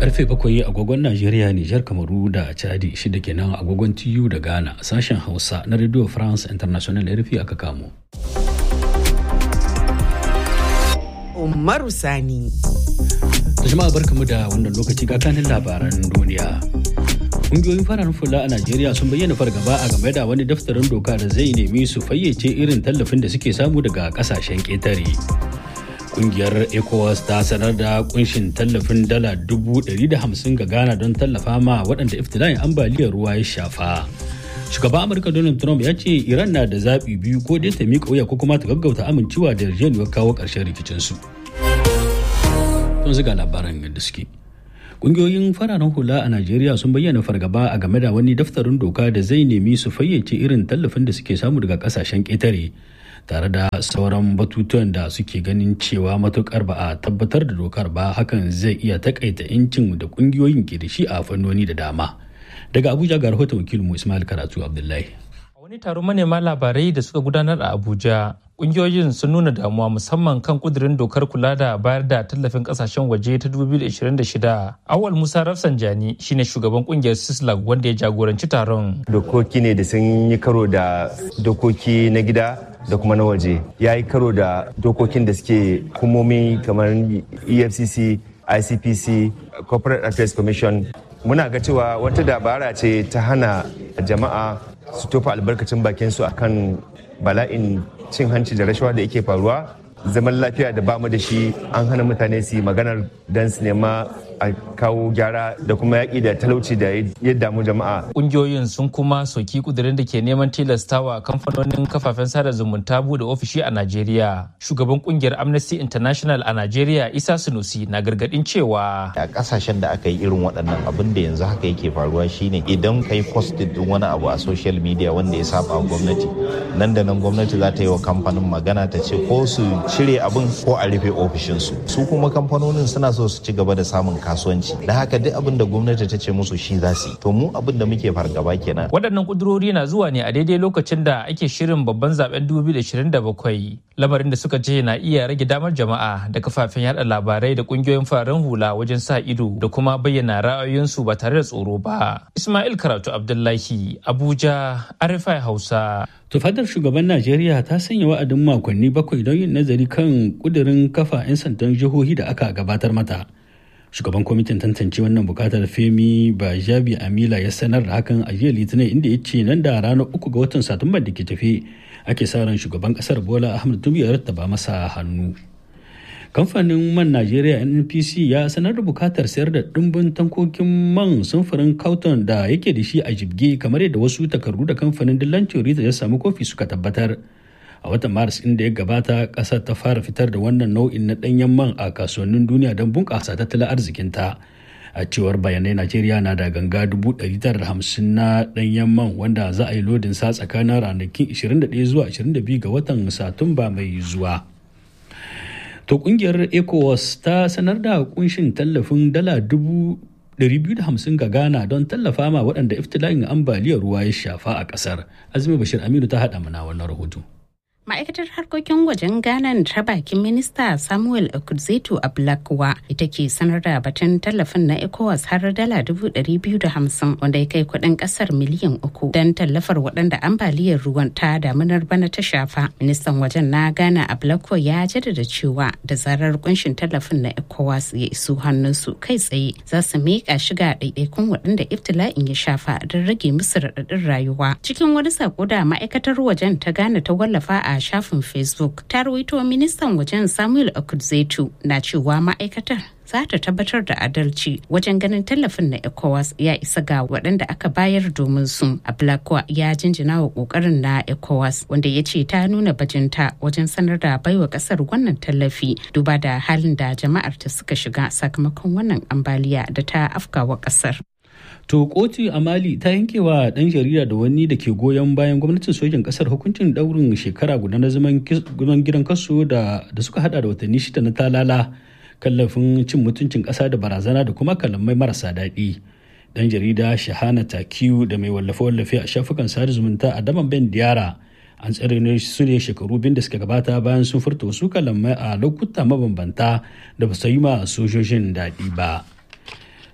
karfe bakwai agogon Najeriya, Nijar, Kamaru da Chadi shida kenan agogon TU da Ghana sashen Hausa na Radio France International RFI aka kamo. Umaru Sani. Da jama'a barkamu da wannan lokaci ga kanin labaran duniya. Ƙungiyoyin fararen fula a Najeriya sun bayyana fargaba a game da wani daftarin doka da zai nemi su fayyace irin tallafin da suke samu daga ƙasashen ƙetare. kungiyar ecowas ta sanar da kunshin tallafin dala dubu da hamsin ga ghana don tallafa ma waɗanda iftila'in ambaliyar ruwa ya shafa shugaban amurka donald trump ya ce iran na da zaɓi biyu ko dai ta miƙa wuya ko kuma ta gaggauta amincewa da yarjejeniyar kawo ƙarshen rikicinsu don ziga labaran yadda suke Ƙungiyoyin fararen hula a Najeriya sun bayyana fargaba a game da wani daftarin doka da zai nemi su fayyace irin tallafin da suke samu daga ƙasashen ƙetare. tare da sauran batutuwan da suke ganin cewa matukar ba a tabbatar da dokar ba hakan zai iya takaita incin da kungiyoyin ke da shi a fannoni da dama daga abuja ga rahoton wakilinmu ismail karatu abdullahi a wani taron manema labarai da suka gudanar a abuja kungiyoyin sun nuna damuwa musamman kan kudirin dokar kula da bayar da tallafin kasashen waje ta 2026 awal musa rafsanjani shine shugaban kungiyar sislag wanda ya jagoranci taron dokoki ne da sun yi karo da dokoki na gida da kuma na waje ya yi karo da dokokin da suke hukumomi kamar efcc icpc corporate affairs commission muna ga cewa wata dabara ce ta hana jama'a su tofa albarkacin bakinsu akan bala'in cin hanci da rashawa da yake faruwa zaman lafiya da bamu da shi an hana mutane su yi maganar don su nema a kawo gyara da kuma yaƙi da talauci da ya damu jama'a. Ƙungiyoyin sun kuma soki kudirin da ke neman tilastawa kamfanonin kafafen sada zumunta bude ofishi a Najeriya. Shugaban ƙungiyar Amnesty International a Najeriya Isa Sunusi na gargaɗin cewa. A ƙasashen da aka yi irin waɗannan abin da yanzu haka yake faruwa shine idan kai posted din wani abu a social media wanda ya saba gwamnati nan da nan gwamnati za ta yi wa kamfanin magana ta ce ko su cire abin ko a rufe ofishinsu. Su kuma kamfanonin suna so su ci gaba da samun kasuwanci da haka duk abin da gwamnati ta ce musu shi za su to mu abin da muke fargaba kenan waɗannan kudurori na zuwa ne a daidai lokacin da ake shirin babban zaben 2027 lamarin da suka ce na iya rage damar jama'a da kafafen yada labarai da kungiyoyin fararen hula wajen sa ido da kuma bayyana ra'ayoyinsu ba tare da tsoro ba ismail karatu abdullahi abuja arifai hausa tufadar shugaban najeriya ta sanya wa'adin makonni bakwai don yin nazari kan kudirin kafa 'yan sandan jihohi da aka gabatar mata shugaban kwamitin tantance wannan bukatar femi bajabi amila ya sanar da hakan a jiya litinin inda ya ce nan da ranar uku ga watan satumba da ke tafe ake sa ran shugaban kasar bola ahmed tinubu ya rattaba masa hannu kamfanin man najeriya npc ya sanar da bukatar sayar da dimbin tankokin man samfurin cauton da yake da shi a jibge kamar yadda wasu takardu da kamfanin dillancin rita ya samu kofi suka tabbatar a watan maris inda ya gabata kasar ta fara fitar da wannan nau'in na danyen man a kasuwannin duniya don bunƙasa tattalin arzikinta a cewar bayanai najeriya na da ganga 950 na danyen man wanda za a yi lodin sa tsakanin ranakin 21 zuwa 22 ga watan satumba mai zuwa to kungiyar ecowas ta sanar da kunshin tallafin dala dubu 250 ga Ghana don tallafa ma waɗanda iftila'in ambaliyar ruwa ya shafa a ƙasar. Azumi Bashir Aminu ta haɗa mana wannan rahoto. ma'aikatar harkokin wajen ghana ta bakin minista samuel okudzeto ablakwa ita ke sanar da batun tallafin na ecowas har dala dubu ɗari biyu da hamsin wanda ya kai kuɗin ƙasar miliyan uku don tallafar waɗanda ambaliyar ruwan ta damunar bana ta shafa ministan wajen na ghana ablakwa ya jaddada cewa da zarar kunshin tallafin na ecowas ya iso hannunsu kai tsaye za su miƙa shiga ɗaiɗaikun waɗanda iftila'in ya shafa don rage musu raɗaɗin rayuwa cikin wani sako da ma'aikatar wajen ta ghana ta wallafa a shafin facebook ta rawaito ministan wajen samuel okudzetu na cewa ma'aikatar za ta tabbatar da adalci wajen ganin tallafin na ecowas ya isa ga waɗanda aka bayar domin su ablakwa ya jinjina wa ƙoƙarin na ecowas wanda ya ce ta nuna bajinta wajen sanar da baiwa ƙasar wannan tallafi duba da halin da jama'ar ta suka shiga sakamakon wannan ambaliya da ta afkawa ƙasar To kotu a Mali ta yankewa ɗan jarida da wani da ke goyon bayan gwamnatin sojin ƙasar hukuncin ɗaurin shekara guda na zaman gidan kaso da suka hada da watanni shida na talala kallafin cin mutuncin ƙasa da barazana da kuma kalamai marasa daɗi. Ɗan jarida Shahana Takiyu da mai wallafe-wallafe a shafukan sada zumunta a daman Ben Diara an tsare su ne shekaru biyu da suka gabata bayan sun furta wasu kalamai a lokuta mabambanta da ba su yi ma sojojin daɗi ba.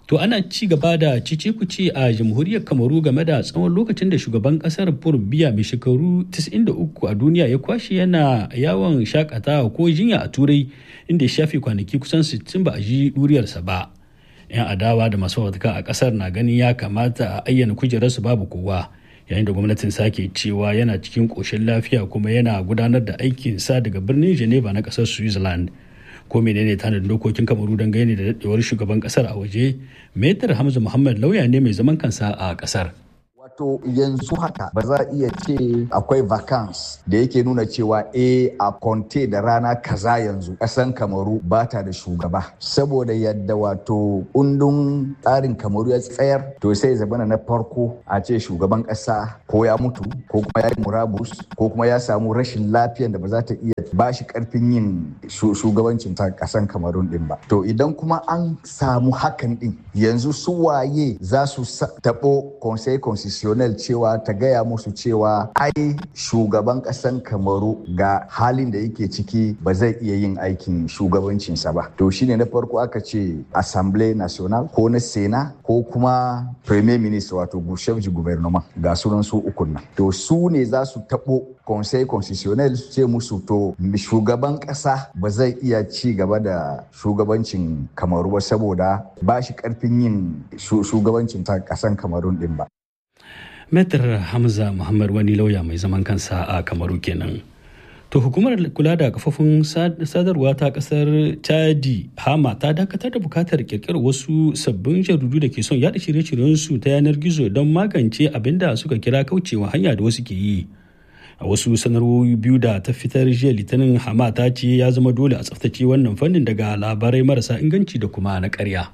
To ana ci gaba da cice-kuce a jamhuriyar Kamaru game da tsawon lokacin da shugaban kasar Paul Biya mai shekaru 93 a duniya ya kwashe yana yawon shakatawa ko jinya a turai inda ya shafe kwanaki kusan 60 ba a ji duriyarsa ba. 'Yan adawa da masu wadaka a kasar na ganin ya kamata a ayyana kujerarsu babu kowa yayin da gwamnatin sake cewa yana cikin ƙoshin lafiya kuma yana gudanar da aikinsa daga birnin Geneva na ƙasar Switzerland. ko menene tanadin dokokin kamaru don gani da daɗewar shugaban kasar a waje metar hamza muhammad lauya ne mai zaman kansa a kasar Wato yanzu haka ba za a iya ce akwai vacance da yake nuna cewa e a konte da rana kaza yanzu ƙasan kamaru ba ta da shugaba saboda yadda wato kundin tsarin kamaru ya tsayar to sai zabana na farko a ce shugaban ƙasa ko ya mutu ko kuma ya yi murabus ko kuma ya samu rashin lafiyan da ba za ta iya ba shi karfin yin shugabancin ta ƙasan kamarun din ba to idan kuma an samu hakan din yanzu su waye za su taɓo conseil constitutionnel cewa ta gaya musu cewa ai shugaban ƙasan kamaru ga halin da yake ciki ba zai iya yin aikin shugabancinsa ba to shine na farko aka ce assemblée nationale ko na sena ko kuma premier ministre wato chef du gouvernement ga sunan su ukun nan to su ne za su taɓo conseil constitutionnel ce musu to shugaban ƙasa ba zai iya ci gaba da shugabancin kamaru ba saboda ba shi ƙarfin yin shugabancin ta ƙasan kamarun din ba Metar Hamza Muhammad wani lauya mai zaman kansa a Kamaru kenan. To hukumar kula da kafofin sadarwa ta kasar Chadi Hama ta dakatar da bukatar kirkirar wasu sabbin jaridu da ke son yada shirye-shiryensu ta yanar gizo don magance abin da suka kira kaucewa hanya da wasu ke yi. A wasu sanarwoyi biyu da ta fitar jiya litinin Hama ta ce ya zama dole a tsaftace wannan fannin daga labarai marasa inganci da kuma na ƙarya.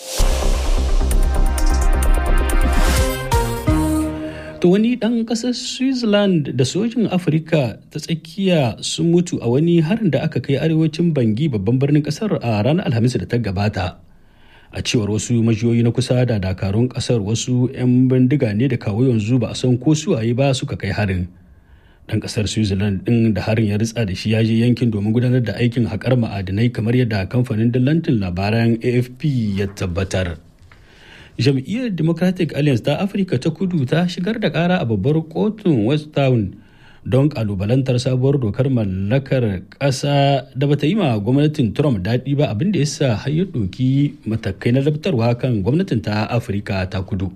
To wani ɗan ƙasar Switzerland da sojin Afirka ta tsakiya sun mutu a wani harin da aka kai arewacin Bangi babban birnin ƙasar a ranar Alhamis da ta gabata. A cewar wasu majiyoyi na kusa da dakarun ƙasar wasu 'yan bindiga ne da kawo yanzu ba a san ko suwaye ba suka kai harin. Ɗan ƙasar Switzerland ɗin da harin ya ritsa da shi ya je yankin domin gudanar da aikin haƙar ma'adinai kamar yadda kamfanin dillantin labaran AFP ya tabbatar. jam'iyyar democratic alliance ta afirka ta kudu ta shigar da kara a babbar kotun west town don kalubalantar sabuwar dokar mallakar ƙasa da bata yi ma gwamnatin trump daɗi ba abin da ya sa har ya ɗoki matakai na labtarwa kan gwamnatin ta afirka ta kudu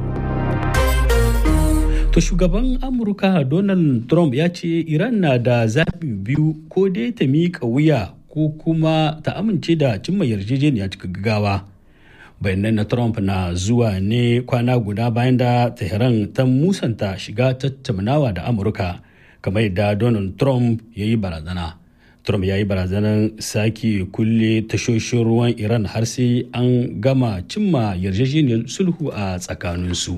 to shugaban amurka donald trump ya ce iran na da zaɓi biyu ko dai ta miƙa wuya ko kuma ta amince da cimma yarjejeniya cikin gaggawa bayanan na trump na zuwa ne kwana guda bayan da tehran ta musanta shiga tattaunawa da amurka kamar yadda donald trump ya yi barazana trump ya yi barazanar sake kulle tashoshin ruwan iran har sai an gama cimma yarjejeniyar sulhu a tsakaninsu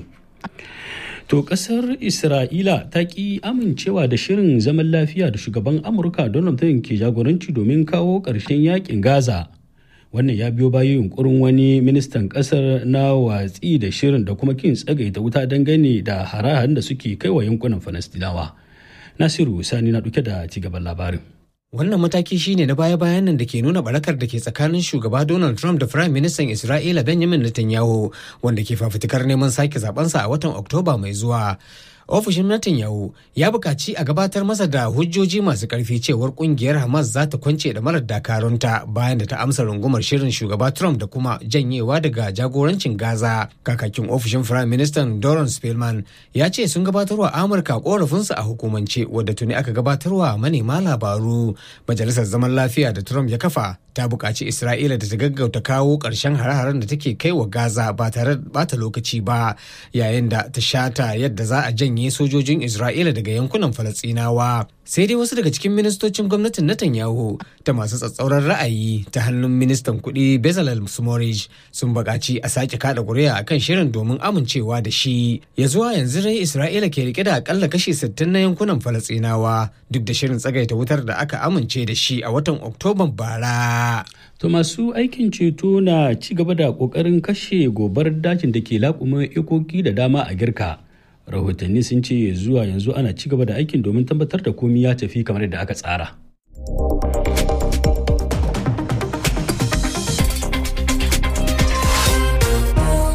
to kasar isra'ila ta ki amincewa da shirin zaman lafiya da shugaban amurka donald trump ke jagoranci domin kawo ƙarshen yakin gaza wannan ya biyo bayan yunkurin wani ministan kasar na watsi da shirin da kuma kin tsagaita wuta dangane da hare-haren da suke kai wa yankunan falastinawa nasiru sani na duke da cigaban labarin Wannan mataki shine na baya-bayan nan da ke nuna barakar da ke tsakanin shugaba Donald Trump da Firayim Ministan Isra'ila Benjamin Netanyahu wanda ke fafutukar neman sake zabensa a watan Oktoba mai zuwa. ofishin Netanyahu ya buƙaci a gabatar masa da hujjoji masu ƙarfi cewar ƙungiyar Hamas za ta kwance da marar dakarunta bayan da ta amsa rungumar shirin shugaba Trump da kuma janyewa daga jagorancin Gaza. Kakakin ofishin Firayim Ministan Doron Spelman ya ce sun gabatarwa Amurka ƙorafinsu a hukumance wadda tuni aka gabatarwa manema labaru. Majalisar Zaman Lafiya da Trump ya kafa ta buƙaci Isra'ila da ta gaggauta kawo ƙarshen hare-haren da take kai wa Gaza ba tare da bata lokaci ba yayin da ta shata yadda za a janye sojojin Isra'ila daga yankunan Falasɗinawa. Sai dai wasu daga cikin ministocin gwamnatin Netanyahu ta masu tsatsauran ra'ayi ta hannun ministan kuɗi Bezalel Smotrich sun buƙaci a sake kada ƙuri'a akan shirin domin amincewa da shi. Ya zuwa yanzu dai Isra'ila ke rike da akalla kashi 60 na yankunan Falasɗinawa duk da shirin tsagaita wutar da aka amince da shi a watan Oktoban bara. To masu aikin ceto na ci gaba da ƙoƙarin kashe gobar dajin da ke laƙumin ikoki da dama a girka. rahotanni sun ce zuwa yanzu ana ci gaba da aikin domin tabbatar da komi ya tafi kamar yadda aka tsara.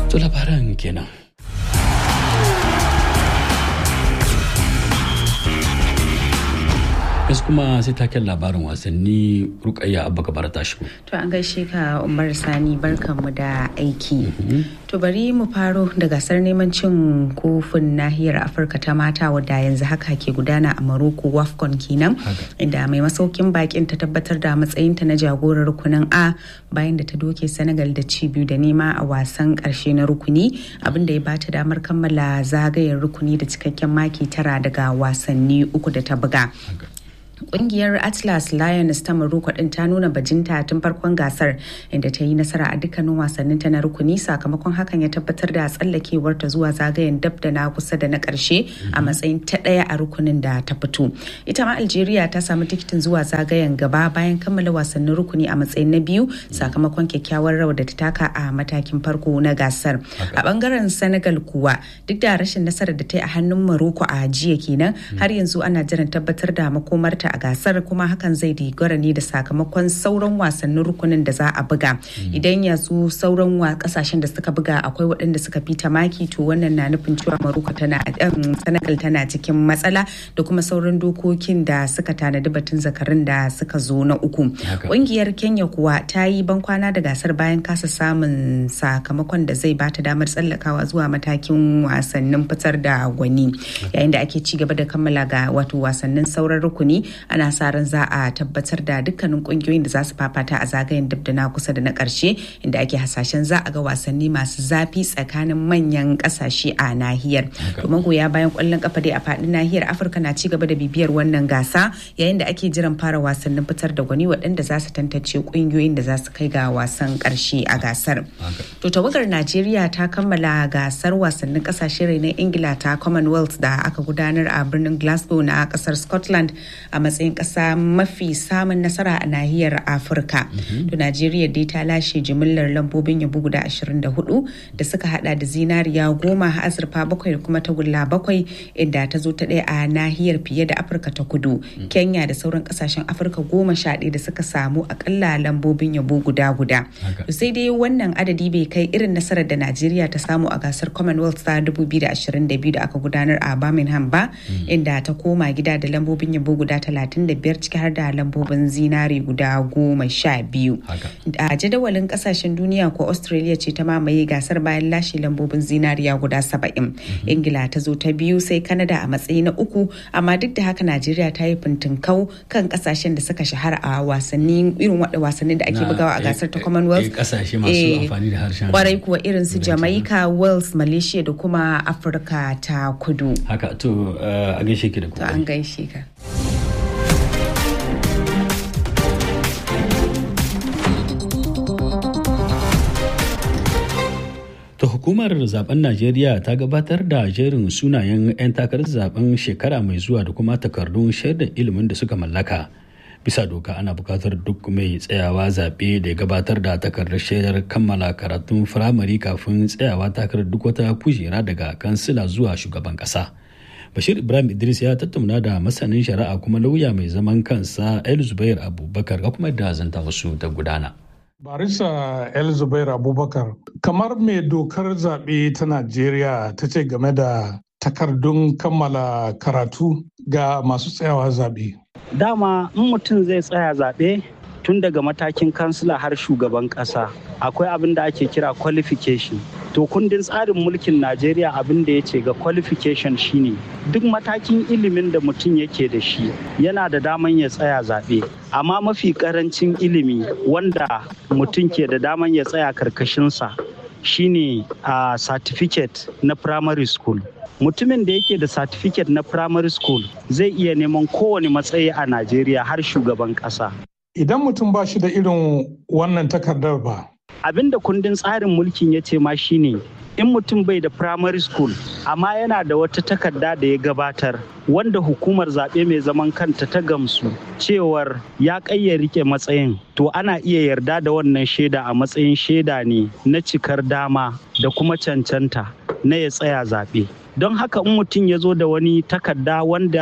To labaran kenan. Yanzu kuma sai taken labarin wasanni rukayya abba gabar ta shigo. To an gaishe ka Umar Sani barkanmu da aiki. To bari mu faro da gasar neman cin kofin nahiyar Afirka ta mata wadda yanzu haka ke gudana a Maroko Wafcon kenan inda mai masaukin bakin ta tabbatar da matsayinta na jagorar rukunin A bayan da ta doke Senegal da ci biyu da nema a wasan karshe na rukuni abinda ya bata damar kammala zagayen rukuni da cikakken maki tara daga wasanni uku da ta buga. Kungiyar Atlas Lions ta Morocco din ta nuna bajinta tun farkon gasar inda ta yi nasara a dukkanin wasannin ta na rukuni sakamakon hakan ya tabbatar da tsallakewar ta zuwa zagayen dab da na kusa da na karshe a matsayin ta daya a rukunin da ta fito. Ita ma Algeria ta samu tikitin zuwa zagayen gaba bayan kammala wasannin rukuni a matsayin na biyu sakamakon kyakkyawar rawar da ta taka a matakin farko na gasar. A bangaren Senegal kuwa duk da rashin nasarar da ta yi a hannun Morocco a jiya kenan har yanzu ana jiran tabbatar da makomarta a gasar kuma hakan zai dogara ne da sakamakon sauran wasannin rukunin da za a buga idan yanzu sauran kasashen da suka buga akwai waɗanda suka fita maki to wannan na nufin cewa Morocco tana Senegal tana cikin matsala da kuma sauran dokokin da suka tanadi batun zakarin da suka zo na uku ƙungiyar Kenya kuwa ta yi bankwana da gasar bayan kasa samun sakamakon da zai bata damar tsallakawa zuwa matakin wasannin fitar da gwani yayin da ake ci gaba da kammala ga wato wasannin sauran rukuni ana sa ran za a tabbatar da dukkanin kungiyoyin da za su fafata a zagayen dab da na kusa da na karshe inda ake hasashen za a ga wasanni masu zafi tsakanin manyan kasashe a nahiyar domin goya bayan kwallon kafa dai a faɗin nahiyar afirka na ci gaba da bibiyar wannan gasa yayin da ake jiran fara wasannin fitar da gwani waɗanda za su tantance kungiyoyin da za su kai ga wasan karshe a gasar to tawagar najeriya ta kammala gasar wasannin kasashe renon ingila ta commonwealth da aka gudanar a birnin glasgow na kasar scotland a matsayin ƙasa mafi samun nasara a nahiyar afirka to najeriya dai ta lashe jimillar lambobin yabo guda 24 da suka hada da zinariya goma azurfa bakwai da kuma tagulla bakwai inda ta zo ta ɗaya a nahiyar fiye da afirka ta kudu kenya da sauran ƙasashen afirka goma sha ɗaya da suka samu akalla lambobin yabo guda guda to sai dai wannan adadi bai kai irin nasarar da najeriya ta samu a gasar commonwealth ta 2022 da aka gudanar a birmingham ba inda ta koma gida da lambobin yabo guda 35 ciki har da lambobin zinare guda goma sha biyu. A jadawalin kasashen duniya ko Australia ce ta mamaye gasar bayan lashe lambobin zinariya guda saba'in. Ingila ta zo ta biyu sai Canada a matsayi na uku amma duk da haka Najeriya ta yi fintinkau kan kasashen da suka shahara a wasanni irin waɗanda wasannin da ake bugawa a gasar ta Commonwealth. Kasashe masu amfani da harshen. Kwarai kuwa irin su Jamaica, Wales, Malaysia da kuma Afirka ta kudu. Haka to a gaishe ki da To an gaishe ka. ta hukumar zaben najeriya ta gabatar da jerin sunayen 'yan takarar zaben shekara mai zuwa da kuma takardun shaidar ilimin da suka mallaka bisa doka ana bukatar duk mai tsayawa zaɓe da ya gabatar da takardar shaidar kammala karatun firamare kafin tsayawa takarar duk wata kujera daga kansila zuwa shugaban ƙasa bashir ibrahim idris ya tattauna da masanin shari'a kuma lauya mai zaman kansa el zubair abubakar ga kuma da zanta wasu ta gudana Barisa El Zubair Abubakar, kamar mai dokar zaɓe ta Najeriya ta ce game da takardun kammala karatu ga masu tsayawa zaɓe. Dama in mutum zai tsaya zaɓe tun daga matakin kansila har shugaban ƙasa akwai abin da ake kira qualification. To kundin tsarin mulkin Najeriya abin da ya ce ga qualification shine duk matakin ilimin da mutum yake da shi yana da daman ya tsaya zaɓe. Amma mafi ƙarancin ilimi wanda mutum ke da daman ya tsaya karkashinsa shine a certificate na primary school. Mutumin da yake da certificate na primary school zai iya neman kowane matsayi a Najeriya har shugaban ƙasa. Idan mutum ba shi da irin wannan takardar ba, abin da kundin tsarin mulkin ya ce ma shine in mutum bai da primary school amma yana da wata takarda da ya gabatar wanda hukumar zaɓe mai zaman kanta ta gamsu cewar ya ƙayya rike matsayin to ana iya yarda da wannan shaida a matsayin shaida ne na cikar dama da kuma cancanta na ya tsaya zaɓe don haka in mutum ya zo da wani takarda wanda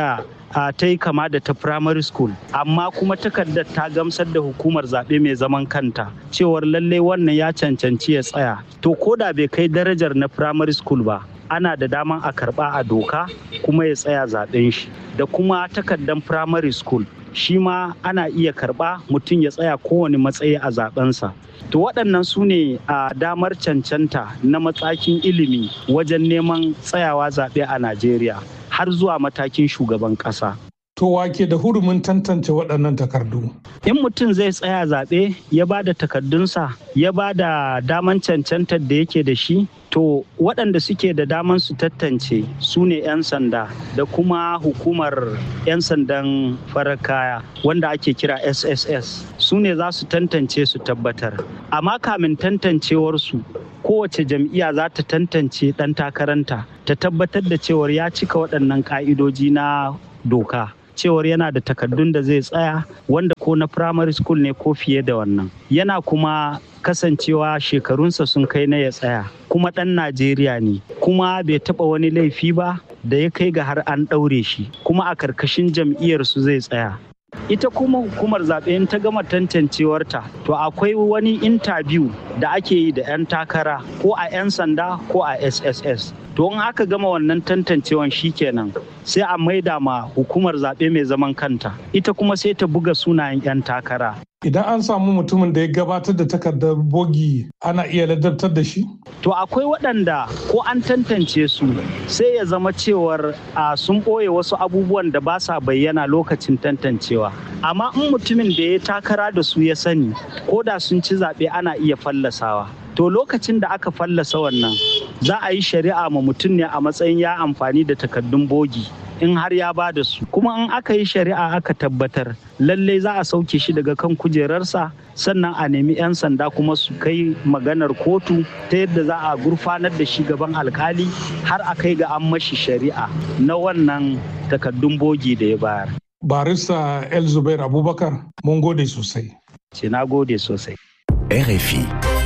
ta yi kama da ta primary school amma kuma takardar ta gamsar da hukumar zaɓe mai zaman kanta cewar lallai wannan ya cancanci ya tsaya to ko da bai kai darajar na primary school ba ana da daman a karba a doka kuma ya tsaya zaɓen shi da kuma takardar primary school shi ma ana iya karba mutum ya tsaya kowane matsayi a zaɓensa to waɗannan su ne a damar cancanta na matsakin ilimi wajen neman tsayawa zaɓe a najeriya har zuwa matakin shugaban ƙasa To wake da hurumin tantance waɗannan takardu. In mutum zai tsaya zaɓe ya ba da takardunsa ya ba da daman cancantar da yake da shi to waɗanda suke da daman su tantance su ne 'yan sanda da kuma hukumar 'yan sandan farar kaya wanda ake kira sss su ne za su tantance su tabbatar amma kamin tantancewarsu kowace jam'iyya za ta tantance ɗan takaranta ta tabbatar da cewar ya cika waɗannan ƙa'idoji na doka cewar yana da takardun da zai tsaya wanda ko na primary school ne ko fiye da wannan yana kuma kasancewa shekarunsa sun kai na ya tsaya kuma ɗan najeriya ne kuma bai taɓa wani laifi ba da ya kai ga har an ɗaure shi kuma a karkashin jam'iyyarsu zai tsaya ita kuma hukumar zaɓe in ta gama tantancewarta to akwai wani intabiyu da ake yi da 'yan takara ko a 'yan sanda ko a sss to in aka gama wannan tantancewan kenan sai a maida ma hukumar zaɓe mai zaman kanta ita kuma sai ta buga sunayen 'yan takara Idan an samu mutumin da ya gabatar da takardar bogi ana iya ladabtar da shi? To akwai waɗanda ko an tantance su sai ya zama cewar a sun ɓoye wasu abubuwan da ba sa bayyana lokacin tantancewa. Amma in mutumin da ya takara da su ya sani ko da sun ci zaɓe ana iya fallasawa. To lokacin da aka fallasa wannan za a yi shari'a ma mutum ne a matsayin ya amfani da takardun bogi. in har ya ba da su kuma in aka yi shari'a aka tabbatar lalle za a sauke shi daga kan kujerarsa sannan a nemi 'yan sanda kuma su kai maganar kotu ta yadda za a gurfanar da shi gaban alkali har a kai ga an mashi shari'a na wannan takaddun bogi da ya bayar. barista el zubair abubakar mun gode sosai ce na gode sosai RFI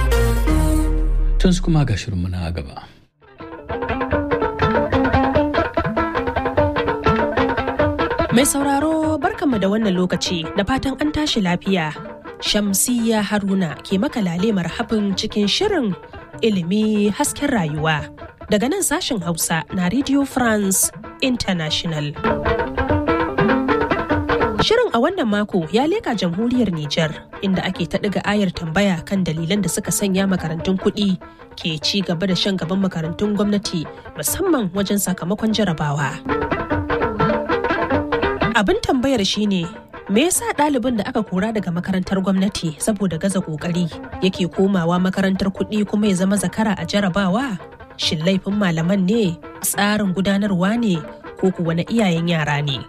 tun su kuma ga shirinmu na gaba Mai sauraro barkanmu da wannan lokaci da fatan an tashi lafiya. Shamsiyya Haruna ke maka lale marhabin cikin shirin ilimi hasken rayuwa. Daga nan sashen Hausa na Radio France International. Shirin a wannan mako ya leka jamhuriyar Nijar inda ake ta ɗiga ayar tambaya kan dalilan da suka sanya makarantun kuɗi ke ci gaba da shan gaban makarantun gwamnati musamman wajen sakamakon jarabawa. Abin tambayar shine me yasa ɗalibin da aka kora daga makarantar gwamnati saboda gaza ƙoƙari yake komawa makarantar kuɗi kuma ya zama zakara a jarabawa? Shin laifin malaman ne, tsarin gudanarwa ne, ko kuwa na iyayen yara ne?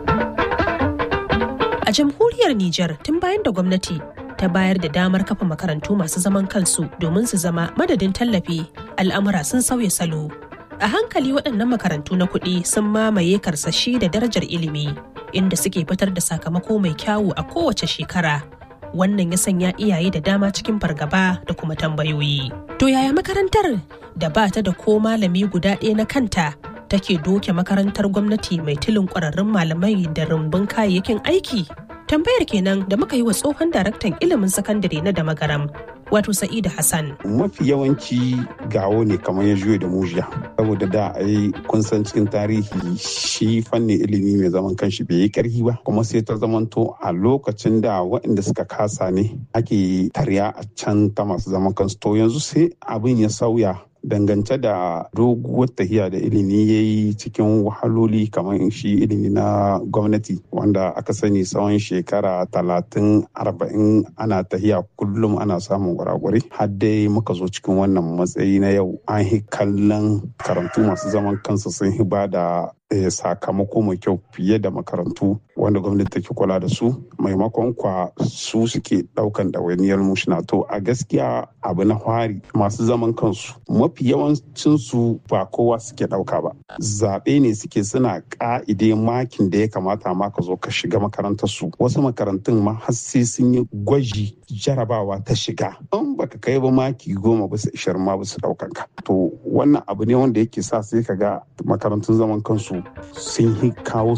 A jamhuriyar Nijar tun bayan da gwamnati ta bayar da damar kafa makarantu masu zaman kansu domin su zama madadin tallafi al'amura sun sauya salo. A hankali waɗannan makarantu na kuɗi sun mamaye karsashi da darajar ilimi inda suke fitar da sakamako mai kyawu a kowace shekara. Wannan ya sanya iyaye da dama cikin fargaba da kuma tambayoyi. To yaya makarantar da ba ta da ko malami guda ɗaya na kanta take doke makarantar gwamnati mai tilin ƙwararrun malamai da rumbun kayayyakin aiki? Tambayar kenan da muka yi wa tsohon daraktan ilimin sakandare na da magaram wato Sa'idu Hassan. Mafi yawanci gawo ne kamar ya juya da mujiya. Saboda da a yi kun san cikin tarihi shi fannin ilimi mai zaman kanshi bai yi karfi ba. Kuma sai ta zamanto a lokacin da waɗanda suka kasa ne ake tarya a can ta masu zaman kansu. To yanzu sai abin ya sauya dangance da doguwar tahiya da ilimi ya yi cikin wahaloli kamar shi ilimi na gwamnati wanda aka sani tsawon shekara talatin arba'in ana tahiya kullum ana samun gwaragwari har dai muka zo cikin wannan matsayi na yau an yi kallon karantu masu zaman kansu sun hi ba da sakamako mai kyau fiye da makarantu wanda gwamnati take kula da su maimakon kwa su suke ɗaukan ɗawainiyar mushina to a gaskiya abu na fari masu zaman kansu mafi yawancin su ba kowa suke ɗauka ba zaɓe ne suke suna ƙa'ide makin da ya kamata ma ka zo ka shiga makarantar su wasu makarantun ma har sai sun yi gwaji jarabawa ta shiga in baka kai ba maki goma bisa ishirin ma bisa ɗaukan ka to wannan abu ne wanda yake sa sai ka ga makarantun zaman kansu sun yi kawo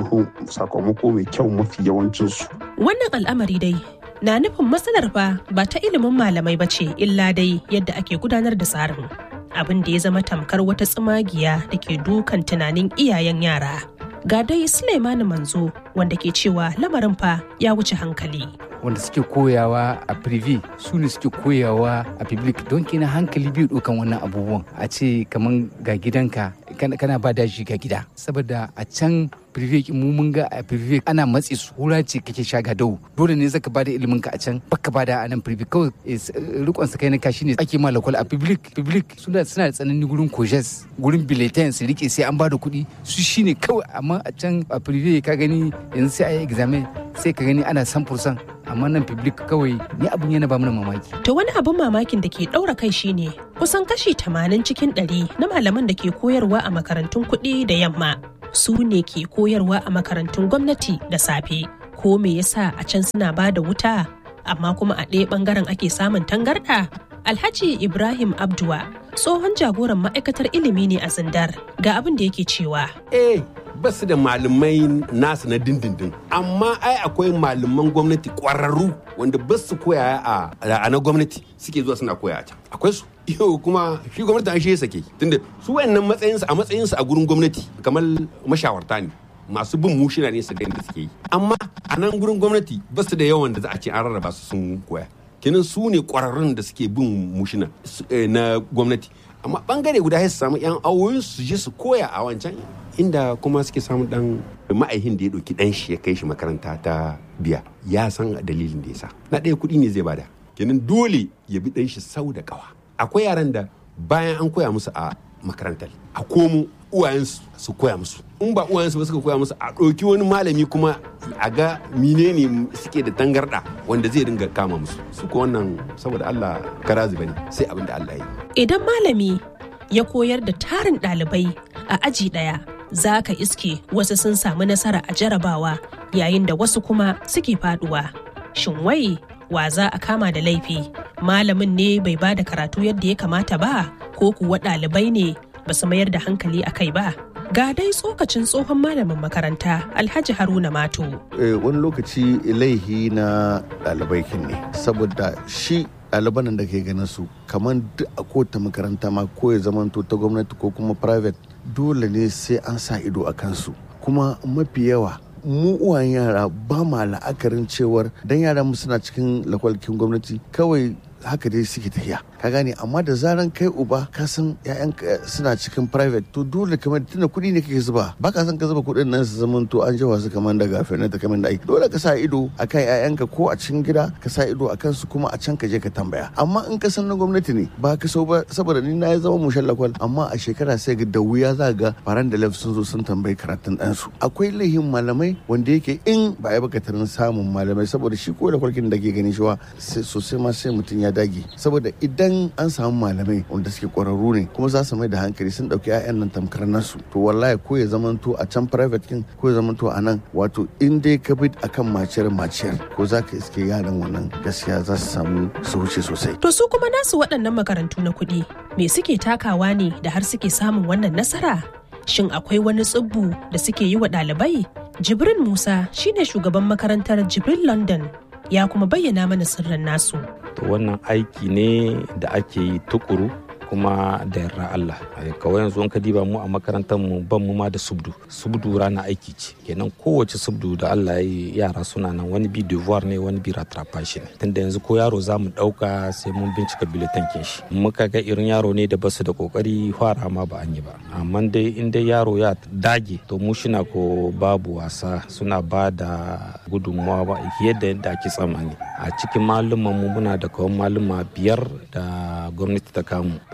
sakamako mai kyau mafi yawancinsu. Wannan al'amari dai na nufin matsalar fa ba ta ilimin malamai ba ce illa dai yadda ake gudanar da tsarin. Abin da ya zama tamkar wata tsumagiya da ke dukan tunanin iyayen yara. Ga dai Suleimani Manzo wanda ke cewa lamarin fa ya wuce hankali. wanda suke koyawa a privé su ne suke koyawa a public don kina hankali biyu dukan wannan abubuwan a ce kamar ga gidanka kana ba da shi ga gida saboda a can privé mu mun ga a privé ana matsi su hura ce kake sha ga dau dole ne zaka bada ilimin ka a can baka bada a nan privé kawai rikon sa kai na kashi ne ake ma lakwal a public public suna suna da tsanani gurin kojes gurin bulletin su rike sai an bada kuɗi su shine kawai amma a can a privé ka gani yanzu sai a yi examen sai ka gani ana 100% amma nan public kawai ni abin yana ba mana mamaki. To wani abin mamakin da ke ɗaura kai shine kusan kashi 80 cikin 100 na malaman da ke koyarwa a makarantun kuɗi da yamma su ne ke koyarwa a makarantun gwamnati da safe. Ko me yasa a can suna ba da wuta amma kuma a ɗaya ɓangaren ake samun tangarɗa? Alhaji Ibrahim Abdua tsohon jagoran ma'aikatar ilimi ne a Zindar ga abin da yake cewa. Eh, ba su da malamai nasu na dindindin amma ai akwai malaman gwamnati kwararru wanda ba su koya a na gwamnati suke zuwa suna koya a can akwai su yau kuma shi gwamnati an shi ya sake tunda su wayannan matsayinsu a matsayinsu a gurin gwamnati kamar mashawarta ne masu bin mushina ne su ga da suke yi amma a nan gurin gwamnati ba su da yawan da za a ce an rarraba su sun koya kenan su ne kwararrun da suke bin mushina na gwamnati amma bangare guda ya samu yan awoyin su je su koya a wancan inda kuma suke samu dan ma'aihin da ya ɗauki dan shi ya kai shi makaranta ta biya ya san dalilin da ya sa na ɗaya kuɗi ne zai bada kenan dole ya bi dan shi sau da kawa akwai yaran da bayan an koya musu a makarantar a komo uwayensu su koya musu in ba uwayensu ba suka koya musu a ɗauki wani malami kuma a ga menene suke da tangarɗa wanda zai dinga kama musu su ko wannan saboda Allah karazi bane sai abin da Allah ya yi idan malami ya koyar da tarin ɗalibai a aji ɗaya za ka iske wasu sun samu nasara a jarabawa yayin da wasu kuma suke faduwa shin wai wa za a kama da laifi malamin ne bai ba da karatu yadda ya kamata ba ko kuwa ɗalibai ne ba su mayar da hankali a kai ba ga dai tsokacin tsohon malamin makaranta alhaji haruna mato wani lokaci laihi na ɗalibai kin ne saboda shi ɗaliban da ke ganin su kamar duk a kowace makaranta ma ko ya zamanto ta gwamnati ko kuma private dole ne sai an sa ido a kansu kuma mafi yawa mu uwan yara ba ma la'akarin cewar dan yara mu suna cikin lakwalkin gwamnati kawai haka dai suke tafiya ka gane amma da zaran kai uba ka san ƴaƴan suna cikin private to dole kamar tunda kuɗi ne kake zuba ba ka san ka zuba kuɗin nan su zaman to an jawa su kamar daga fenar da kamar da aiki dole ka sa ido akan ƴaƴanka ko a cikin gida ka sa ido akan su kuma a can ka je ka tambaya amma in ka san na gwamnati ne ba ka so ba saboda ni na zama mushen lakwal amma a shekara sai ga da wuya za ga faran da sun zo sun tambayi karatun ɗansu akwai laihin malamai wanda yake in ba ya baka tarin samun malamai saboda shi ko da kwalkin da ke gani shi sosai ma sai mutum ya dage saboda idan an samu malamai wanda suke kwararru ne kuma za su mai da hankali sun dauki 'ya'yan nan tamkar nasu to wallahi ko ya zamanto a can private kin ko ya zamanto a nan wato in dai ka bi akan maciyar maciyar ko za ka iske yaran wannan gaskiya za su samu su wuce sosai to su kuma nasu waɗannan makarantu na kuɗi me suke takawa ne da har suke samun wannan nasara shin akwai wani tsibbu da suke yi wa ɗalibai jibrin musa shine shugaban makarantar jibril london ya kuma bayyana mana sirrin nasu. To wannan aiki ne da ake yi tukuru kuma da yarda Allah kawai yanzu in ka diba mu a makarantar mu ban mu ma da subdu subdu rana aiki ce kenan kowace subdu da Allah ya yi yara suna nan wani bi devoir ne wani bi rattrapage ne tunda yanzu ko yaro za mu dauka sai mun bincika biletan kin shi muka ga irin yaro ne da basu da kokari fara ma ba an yi ba amma dai in dai yaro ya dage to mu shina ko babu wasa suna ba da gudunmawa ba yadda yadda ake tsammani a cikin malumman mu muna da kawai maluma biyar da gwamnati ta kamu to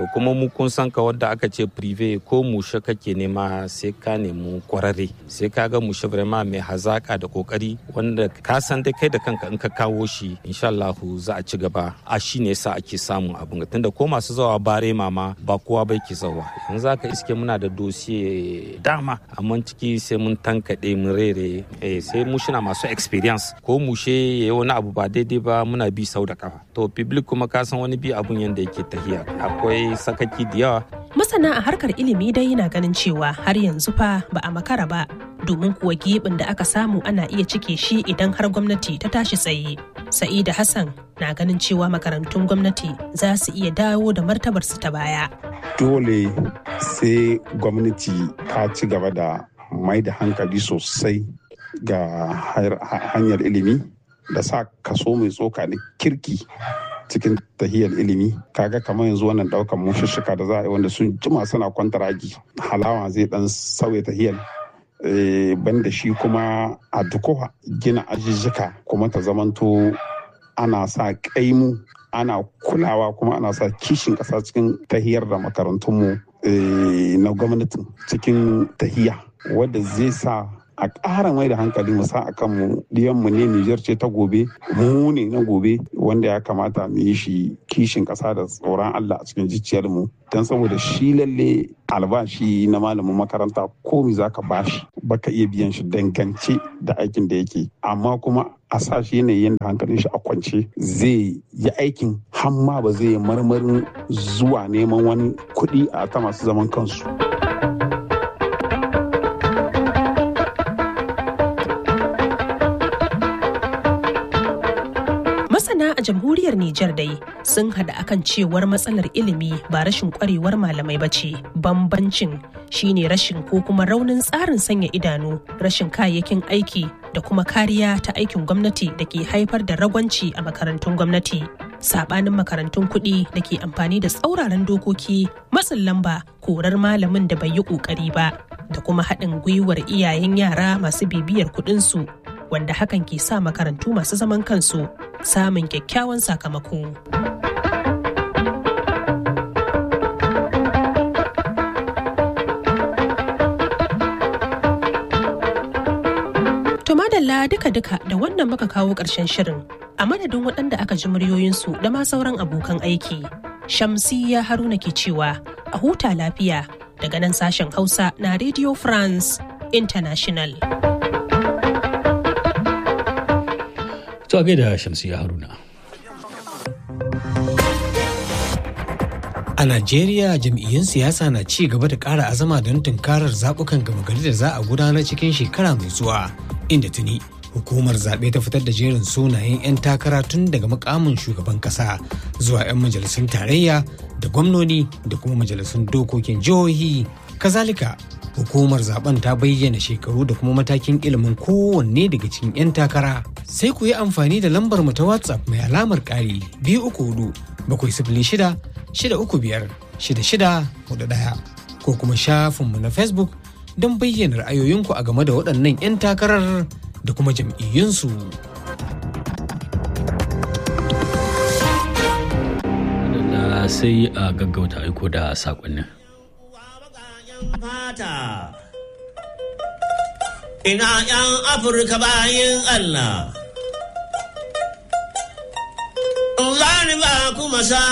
to kuma mu kun san ka wanda aka ce prive ko mushe kake nema sai ka nemi kwararre sai ka ga mushe vraiment mai hazaka da kokari wanda ka san dai kai da kanka in ka kawo shi insha Allah za a ci gaba a shi ne yasa ake samun abin tunda ko masu zawa bare mama ba kowa bai ke zawa yanzu aka iske muna da dosiye dama amma ciki sai mun tankaɗe mun rere sai mu shina masu experience ko mushe ya yi wani abu ba daidai ba muna bi sau da kafa to public kuma ka san wani bi abun yanda yake tahiya akwai sakaki da yawa masana a harkar ilimi dai yana ganin cewa har yanzu fa ba a makara ba domin kuwa gibin da aka samu ana iya cike shi idan har gwamnati ta tashi tsaye sa'ida hassan na ganin cewa makarantun gwamnati za su iya dawo da martabarsu ta baya dole sai gwamnati ta ci gaba da mai da hankali sosai ga hanyar ilimi da sa kaso mai tsoka da kirki cikin tahiyar ilimi kaga kamar yanzu wannan daukan mushishika da za a yi wanda sun jima suna kwantaragi halawa zai dan sauya tahiyar banda shi kuma a dukowa gina ajijjika kuma ta zamanto ana sa kaimu ana kulawa kuma ana sa kishin ƙasa cikin tahiyar da makarantunmu na gwamnatin cikin tahiya wadda zai sa a ƙara mai da hankali mu sa a kanmu mu ne Nijar ce ta gobe mu ne na gobe wanda ya kamata mu yi shi kishin ƙasa da tsoron Allah a cikin zuciyarmu don saboda shi lalle albashi na malamin makaranta ko mi za ka bashi baka iya biyan shi dangance da aikin da yake amma kuma a sa shi yanayin da hankalin shi a kwance zai yi aikin hamma ba zai marmarin zuwa neman wani kuɗi a ta masu zaman kansu. masana a jamhuriyar Nijar dai sun hada akan cewar matsalar ilimi ba rashin kwarewar malamai ba ce bambancin shine rashin ko kuma raunin tsarin sanya idanu rashin kayayyakin aiki da kuma kariya ta aikin gwamnati da ke haifar da ragwanci a makarantun gwamnati sabanin makarantun kuɗi da ke amfani da tsauraran dokoki matsin lamba korar malamin da bai yi ƙoƙari ba da kuma haɗin gwiwar iyayen yara masu bibiyar kuɗinsu wanda hakan ke sa makarantu masu zaman kansu samun kyakkyawan sakamako. To madalla duka-duka da wannan muka kawo ƙarshen shirin a madadin waɗanda aka ji muryoyinsu da ma sauran abokan aiki. Shamsiyya Haruna ke cewa a huta lafiya daga nan sashen Hausa na Radio France International. To a gaida Shamsiyya Haruna. A Najeriya jam'iyyun siyasa na ci gaba da ƙara azama don tunkarar zaɓukan gama gari da za a gudanar cikin shekara mai zuwa inda tuni hukumar zaɓe ta fitar da jerin sunayen 'yan takara tun daga mukamin shugaban ƙasa zuwa 'yan majalisun tarayya da gwamnoni da kuma majalisun dokokin jihohi kazalika hukumar zaben ta bayyana shekaru da kuma matakin ilimin kowanne daga cikin 'yan takara sai ku yi amfani da lambar mu ta whatsapp mai alamar ƙari biyu uku hudu bakwai sifili shida shida uku biyar shida shida hudu ɗaya ko kuma shafinmu na facebook don bayyana ra'ayoyinku a game da waɗannan 'yan takarar da kuma jam'iyyunsu. sai a gaggauta aiko da saƙonnin. Ina 'yan Afirka bayan Allah. Zani ba kuma sa